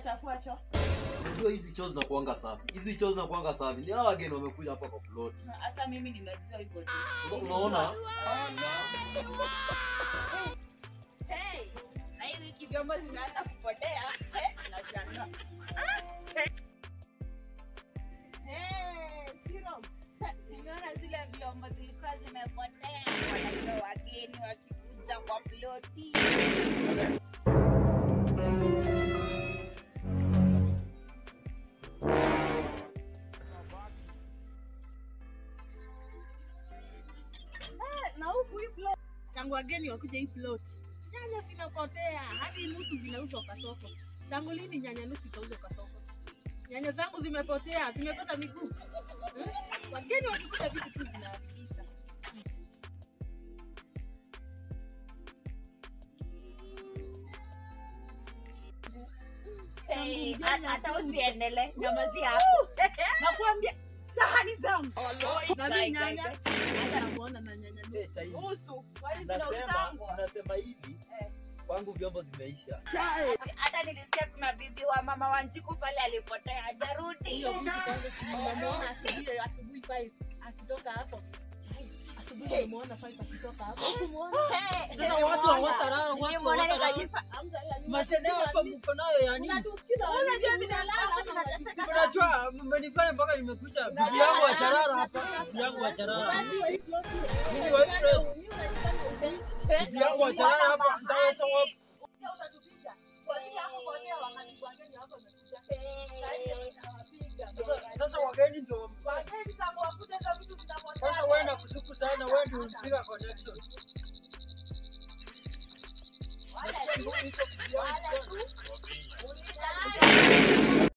unachafua choo? Unajua hizi choo zinakuanga safi. Hizi choo zinakuanga safi. Ni hawa wageni wamekuja hapa kwa plot. Na Hata mimi nimejua hivyo tu. Sasa unaona? Hey, na hii wiki vyombo zimeanza kupotea. Eh, nashangaa. Hey, Shiro. Nimeona zile vyombo zilikuwa zimepotea. Wanajua wageni wakikuja kwa ploti. Eh, na huku hii plot tangu wageni wakuja hii plot nyanya zinapotea hadi nusu zinauzwa kwa soko tangu lini nyanya nusu ikauzwa kwa soko nyanya zangu zimepotea zimepata miguu Hmm? wageni wakikuja vitu tu zinaharibika Hey, hata hata usiendele nyamazi hapo nakuambia sahani zangu na mi nyanya hata namuona na nyanya nusu. Eh, sahihi. usu Nasema, nasema hivi. Kwangu vyombo zimeisha. hata nilisikia kuna bibi wa mama wanjiku pale alipotea hajarudi hiyo bibi kwanza tunamuona asubuhi asubuhi 5 akitoka hapo asubuhi tunamuona 5 akitoka hapo Hukumuona? Hey, Sasa watu hawatalala, watu nilimwona hawatalala. nikajifa- Hamjalala, ni Mashine hapa watu mko nayo ya nini? Unatusikiza Unajua watu vile mnalala watu ama tunateseka Unajua mmenifanya mpaka nimekuja. Bibi yangu wa charara hapa. Bibi yangu wa charara. Basi wa hii plot ile. Mimi wa hii plot. Mimi unajifanya upendi. Bibi yangu wa charara hapa. Mtaweza wapi? Pia utatupiga. Kwa nini hapo kwa nini wakati wageni hapo wamekuja? Utawapiga. Sasa- Sasa wageni ndio Wageni tangu wakuje hizo vitu zinapotea. sasa wewe na kushuku sana wewe ndio unapiga connection. Wale tu, wale tu. Uliza.